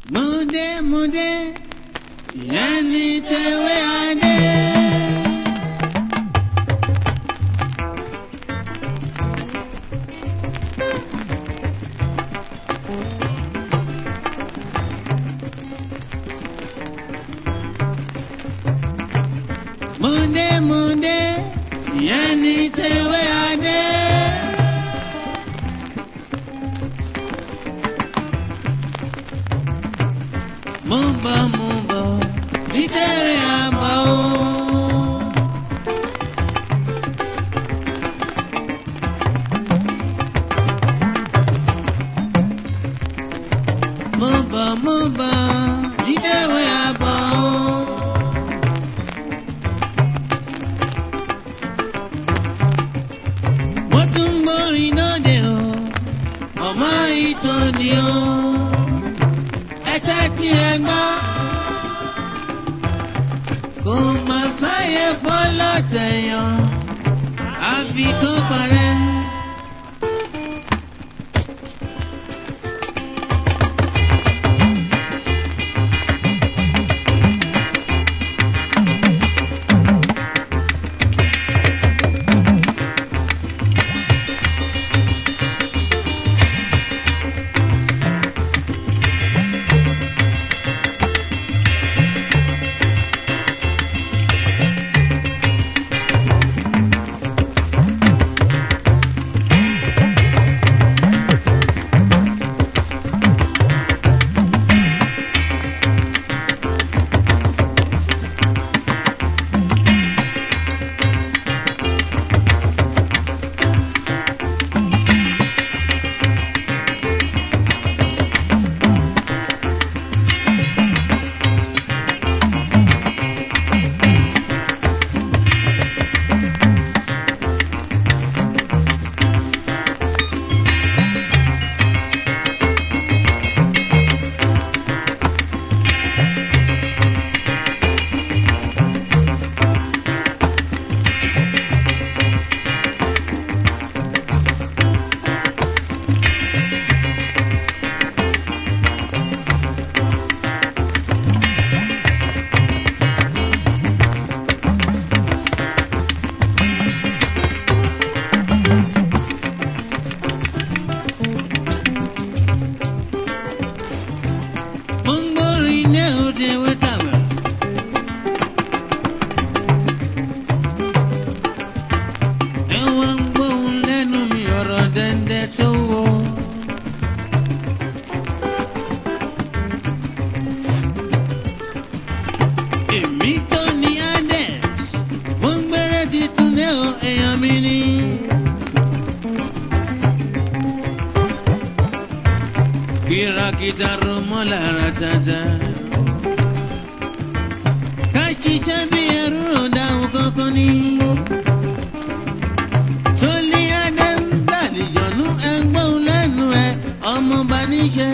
múdé múdé ìyá ní tẹ̀wé adé. múdé múdé ìyá ní tẹ̀wé adé. mo ń bọ̀ mo ń bọ̀ nítorí àbọ̀ o. mo ń bọ̀ mo ń bọ̀ nítorí àbọ̀ o. mo tún ń gbórin lóde o ọmọ ìtòní o ẹ̀tẹ́ tí ẹ gbọ́. kò má sáyé fọlọ́tẹ̀yàn àfi kó parẹ́. mo ń gbórin ní òde wẹ́tàwẹ̀. ẹ wá ń gbóhùn lẹ́nu mi ọ̀rọ̀ dẹ́ndẹ́ tó wọ. èmi tó ní adex mo ń gbére titun ní o èèyàn mi ní. kìràkìtà ro mọ́ lára tata. ká ṣiṣẹ́ bí ẹrú rò dáhùn kankan ní. tóní adé ń gbàdìjọ́nú ẹgbọ́n lẹ́nu ẹ ọmọ bá níṣẹ́.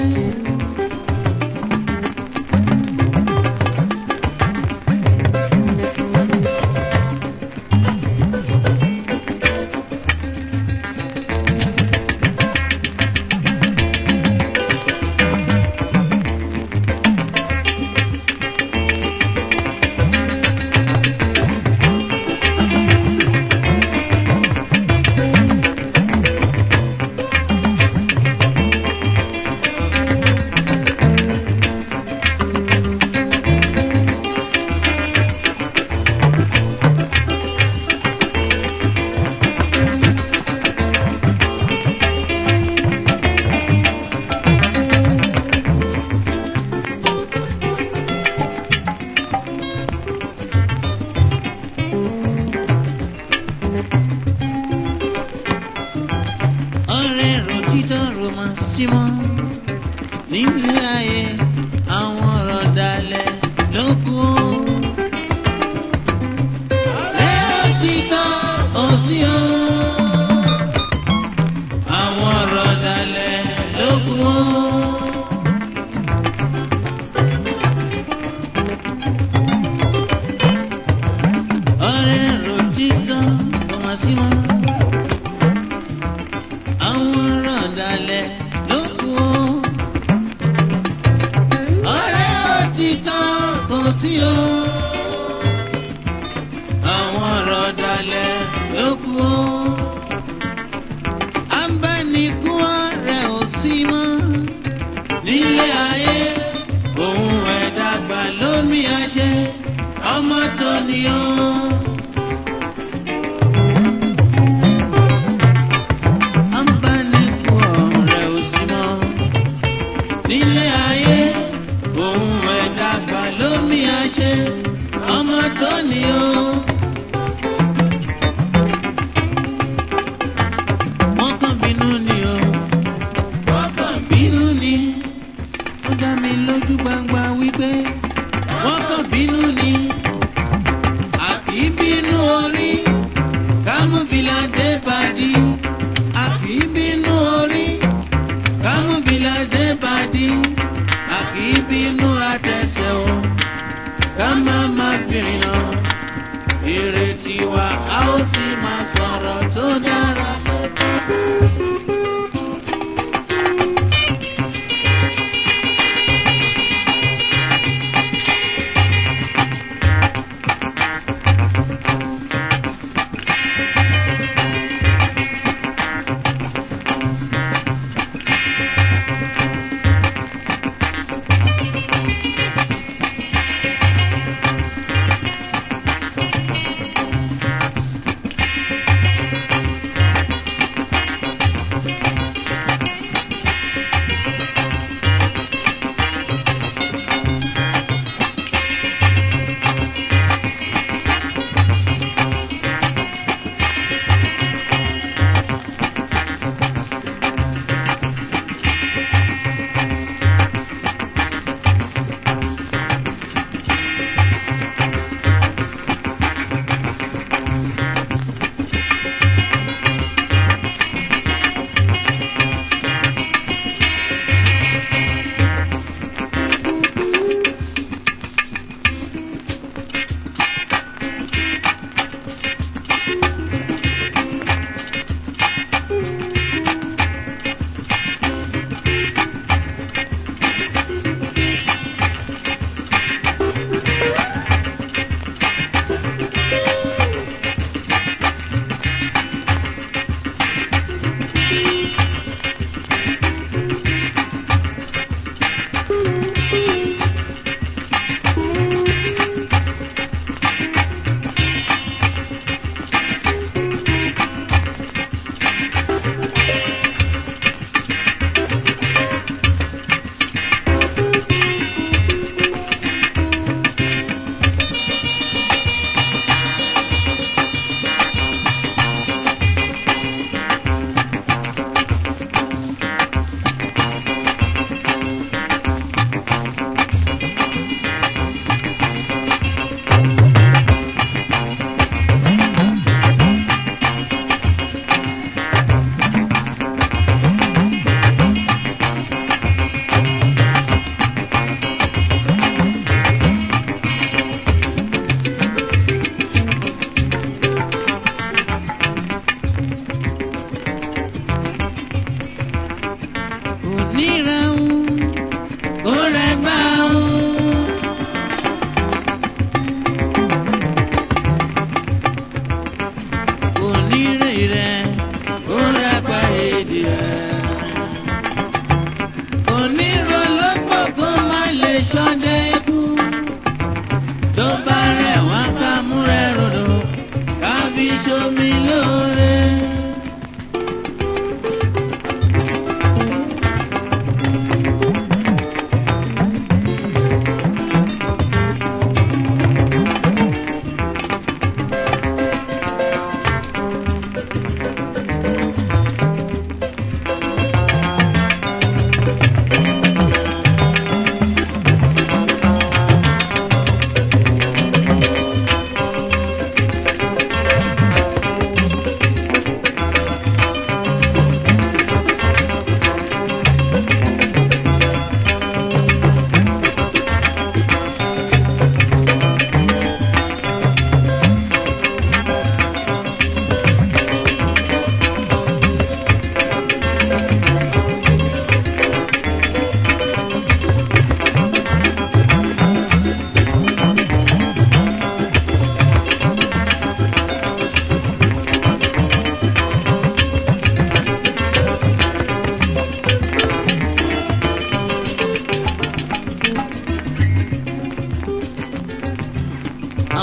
ọ̀rẹ́ rò títọ́ rò mọ́ sí mọ́ nílé ayé àwọn ọ̀rọ̀ dalẹ̀ ló kù ó. ọ̀rẹ́ rò títọ́ ò sí o. àwọn ọ̀rọ̀ dalẹ̀ ló kù ó. ọ̀rẹ́ rò títọ́ rò mọ́ sí mọ́ àwọn ọ̀rọ̀ dalẹ̀ ló kù ó. o àwọn ọ̀rọ̀ dalẹ̀ ló kù o abánikún ọ̀rẹ́ ò sí mọ́ nílé ayé òun ẹ̀dàgbà lómi àṣẹ ọmọ tó ní o. abánikún ọ̀rẹ́ ò sí mọ́ nílé ayé òun ẹ̀dàgbà lómi àṣẹ ọmọ tó ní o. wọ́n kàn bínú ni o wọ́n kàn bínú ni ó dá mi lójú gbangba wípé wọ́n kàn bínú ni àbí bínú orí kámúfìlà ṣe bàdí àbí bínú orí kámúfìlà ṣe bàdí àbí bínú àtẹsẹ̀ o ká má má fìrìn lọ ìrètí wa a ó sì máa sọ̀rọ̀ tó dára.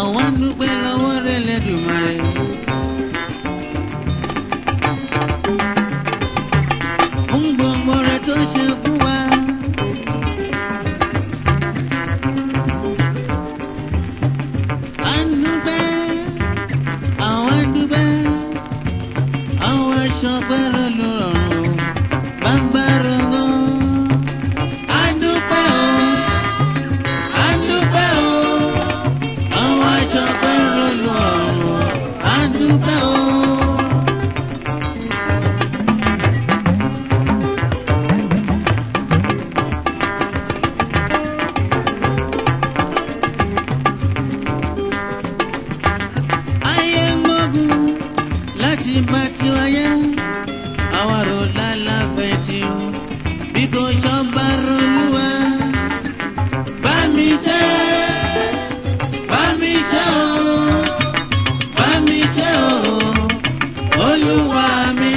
àwa ń dúpẹ́ lọ́wọ́ rẹ̀ lẹ́dùnmarè. fún gbogbo rẹ̀ tó ṣe fún wa. à ń dúpẹ́ àwa ń dúpẹ́ àwọn aṣọ pẹ́rẹ́ ló rọrùn bàbá rọgọ́. à ń dúpẹ́ o à ń dúpẹ́ o àwọn aṣọ pẹ́rẹ́ ló rọrùn à ń dúpẹ́ o. ayé ń gbógun láti bá tiwa yẹ àwa rò lálàfẹ́ tí o bí kò sọ́ba rolúwa bá mi ṣe bá mi ṣe o bá mi ṣe o olúwa mi.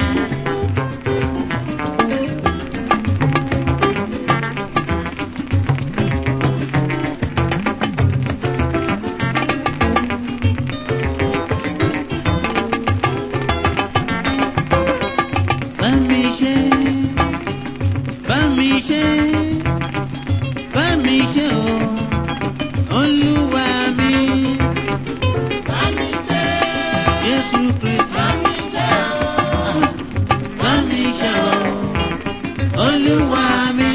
bá mi ṣe bá mi ṣe bá mi ṣe o olúwa mi. Jésù Kristi. Bá mi ṣe o olúwa mi.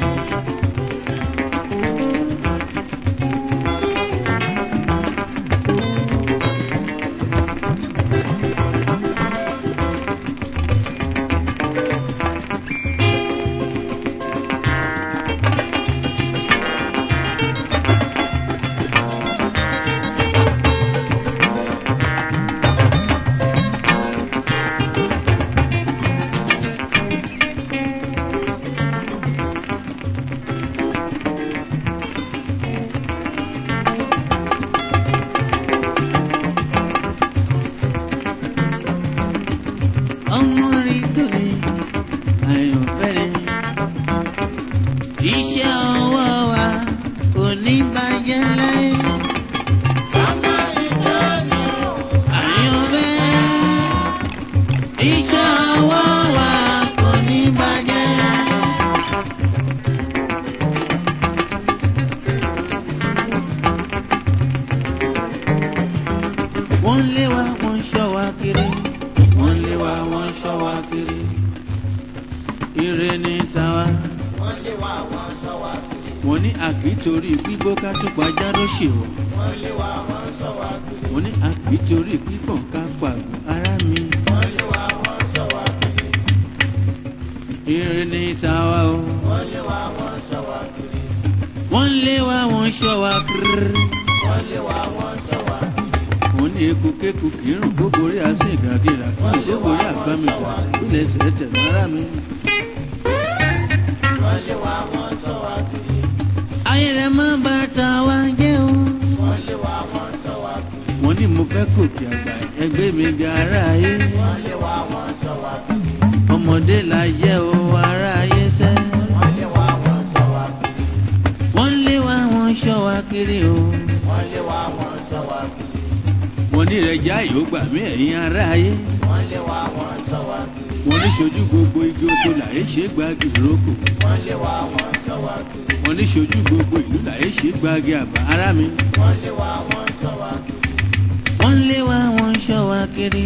ọmọ rí tòde àyànfẹ́rẹ́ iṣẹ́ ọwọ́ wa kò ní bàjẹ́ láyé. àyànfẹ́ iṣẹ́ ọwọ́ wa kò ní bàjẹ́. wọ́n lé wa wọ́n ṣọ́ wa kiri wọ́n lé wa wọ́n ṣọ́ wa kiri ire ní tàwa. wọ́n ní àkítorí gbígbó ká tó pàjá ló ṣe wọ̀. wọ́n ní àkítorí pípọ̀n ká pàgọ́ ara mi. ire ní tàwa o. wọ́n lé wa wọ́n ṣọ́ wa kiri. wọ́n ní ekukeku kírun kó borí àṣẹ ìgàgìrà kí ló borí àgbàmì ìgbàsẹ̀ ìpínlẹ̀ ẹsẹ̀ tẹ̀sára mi. ayé rẹ̀ má bá ta wá jẹ́ o. wọ́n ní mo fẹ́ gòkè àgbà ẹgbẹ́ mi ga ara ayé. ọmọdé la yẹ o ara ayé sẹ́. wọ́n lé wa wọ́n ṣọ́ wa kiri o. wọ́n ní rẹ̀ já yóò gbà mí ẹ̀yin ara ayé. wọ́n ní ṣojú gbogbo igi oko làyé ṣe gbági ìrókò. wọ́n ní ṣojú gbogbo ìlú làyé ṣe gbági àbá ara mi. wọ́n lé wa wọ́n ṣọ́ wa kiri.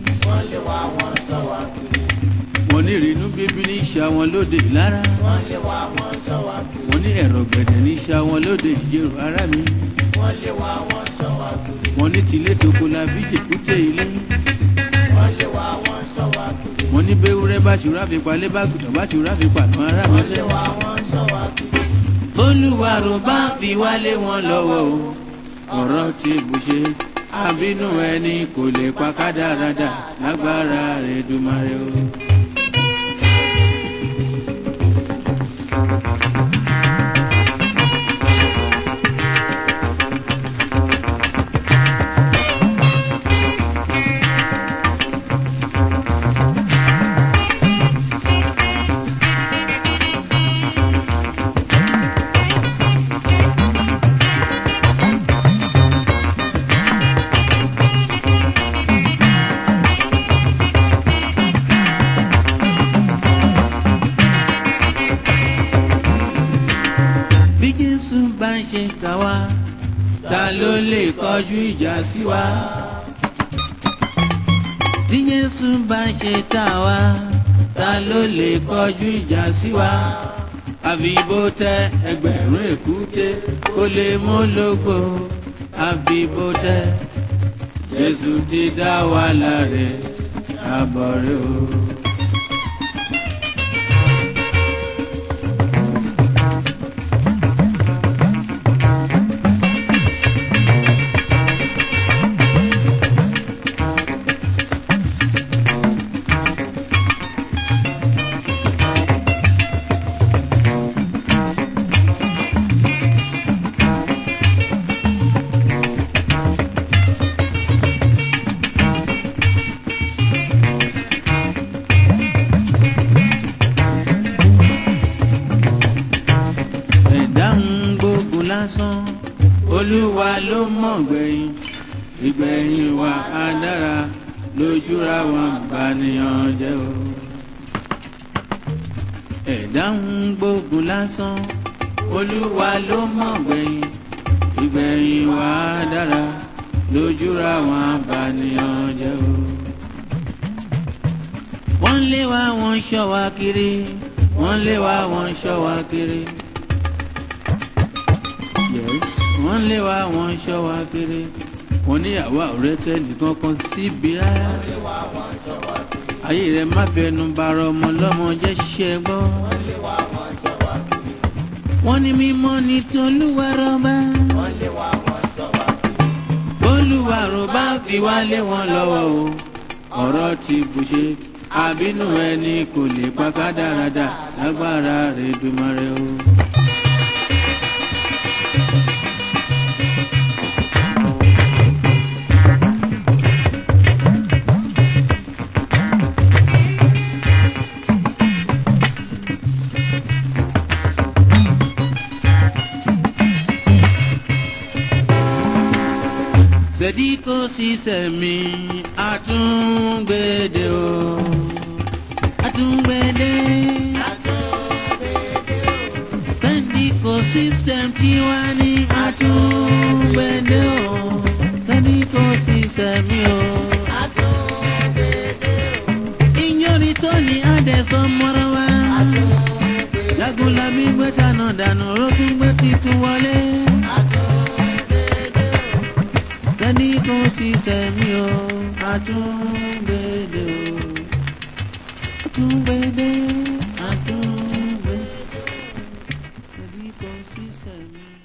wọ́n ní ìrìnnú bíbí ní ìṣà wọn lóde ìlara. wọ́n ní ẹ̀rọ gbẹ̀dẹ̀ ní ìṣà wọn lóde ìjẹrò ara mi. wọ́n ní tilé toko la bí jèkúté ilé. wọ́n ní bẹ́wúrẹ́ bá ṣùrà fi palẹ́ bá gùdọ̀ bá ṣùrà fi pàtàn ara mi sẹ́. olùwàrò bá fi wálé wọn lọ́wọ́ o ọ̀rọ̀ ti bù ṣe àbínú ẹni kò lè pa kádàrádà lágbára rẹ̀ dùmarè o. jésù bá ń ṣe kà wá ta ló lè kọjú ìjà sí wa. tí jésù bá ń ṣe kà wá ta ló lè kọjú ìjà sí wa. àfi bó tẹ ẹgbẹ̀rún èkúté kó lè mú lógo àfi bó tẹ jésù ti dá wa láre àbọ̀rẹ́ o. ẹ̀dá ń gbógun lásán olúwa ló mọ̀ gbẹ̀yìn ìgbẹ̀yìn wa á dára lójúra wọn bàníyàn jẹ́ o. ẹ̀dá ń gbógun lásán olúwa ló mọ̀ gbẹ̀yìn ìgbẹ̀yìn wa á dára lójúra wọn bàníyàn jẹ́ o. wọ́n lé wa wọ́n ṣọ́ wa kiri wọ́n lé wa wọ́n ṣọ́ wa kiri yes wọ́n lé wa wọ́n ṣọ́ wa kiri wọ́n níyàwó ọ̀rẹ́ tẹ nìkan kan síbi rárá ayé rẹ má fẹnu bara ọmọ lọ́mọ jẹ́ ṣiṣẹ́ gbọ́ wọ́n ní mímọ́ ní tolúwa rọ́bà olúwa rọ́bà fi wá lé wọn lọ́wọ́ o ọ̀rọ̀ ti bùṣe àbínú ẹni kò lè pa ká dáradá lágbára rẹ̀ dùmarè o. sẹ́díkò sísẹ̀ mi àtúngbèdè o àtúngbèdè sẹ́díkò sísẹ̀m tiwa ní àtúngbèdè o sẹ́díkò sísẹ̀ mi o. ìyọrí tó ní àdẹ̀sọ́ mọ́ra wa jagunlabi gbé tanà dànù rókùn gbé titun wọlé sẹ́ni kò sí sẹ́mi o àtúngbèdè o àtúngbèdè àtúngbèdè sẹ́ni kò sí sẹ́mi.